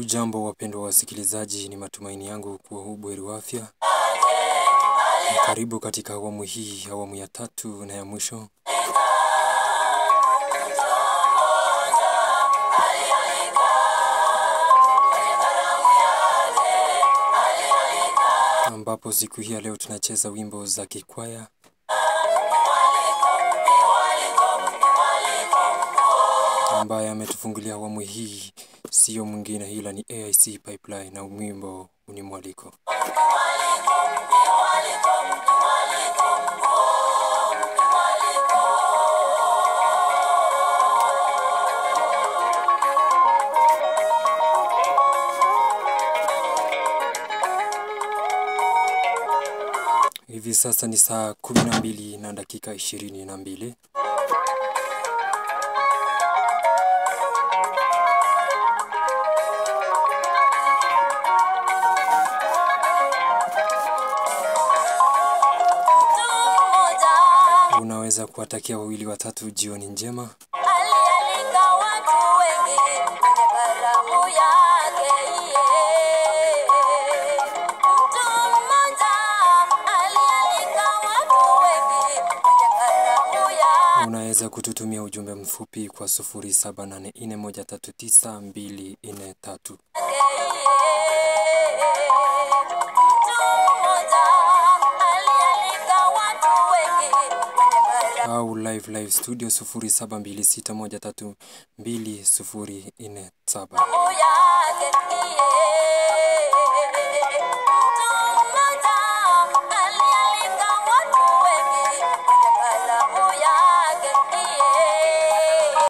Hamjambo wapendwa wasikilizaji, ni matumaini yangu kuwa hu buheri wa afya. Karibu katika awamu hii, awamu ya tatu na ya mwisho, ambapo siku hii ya leo tunacheza wimbo za kikwaya ambaye ametufungulia awamu hii sio mwingine ila ni AIC Pipeline na wimbo ni mwaliko. Hivi sasa ni saa kumi na mbili na dakika ishirini na mbili. Unaweza kuwatakia wawili watatu jioni njema. Alialika watu wengi kwenye karamu yake yeye. Mtu mmoja alialika watu wengi kwenye karamu yake Unaweza kututumia ujumbe mfupi kwa 0784139243 yeye. Mtu mmoja alialika watu wengi kwenye karamu au live live studio 0726132047. yake yeye.